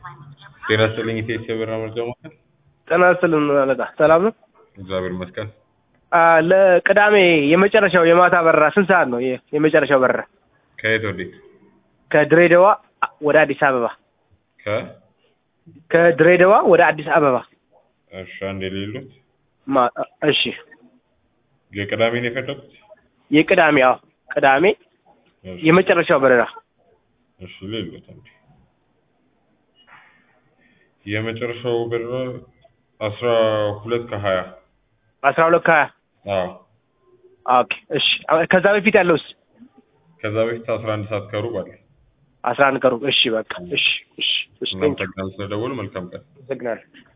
ጤና ይስጥልኝ ኢቴስ የበራ መርጃ ማዕከል። ጤና ይስጥልን አለቃ፣ ሰላም ነው? እግዚአብሔር ይመስገን። አ ለቅዳሜ የመጨረሻው የማታ በረራ ስንት ሰዓት ነው? የ- የመጨረሻው በረራ ከየት ወዴት? ከድሬዳዋ ወደ አዲስ አበባ ከ ከድሬዳዋ ወደ አዲስ አበባ እሺ፣ አንድ የሌሉት ማ- እሺ የቅዳሜ ነው የፈለጉት? የቅዳሜ አዎ ቅዳሜ እሺ፣ የመጨረሻው በረራ እሺ ሌሉት አንዴ የመጨረሻው በረራ አስራ ሁለት ከሀያ አስራ ሁለት ከሀያ አዎ ኦኬ እሺ አ- ከዛ በፊት ያለውስ ከዛ በፊት አስራ አንድ ሰዓት ከሩብ አለ። አስራ አንድ ቀሩ እሺ በቃ እሺ እሺ እሺ ቴንክ ዩ እናመሰግናለን ስለደወሉ። መልካም ቀን። አመሰግናለሁ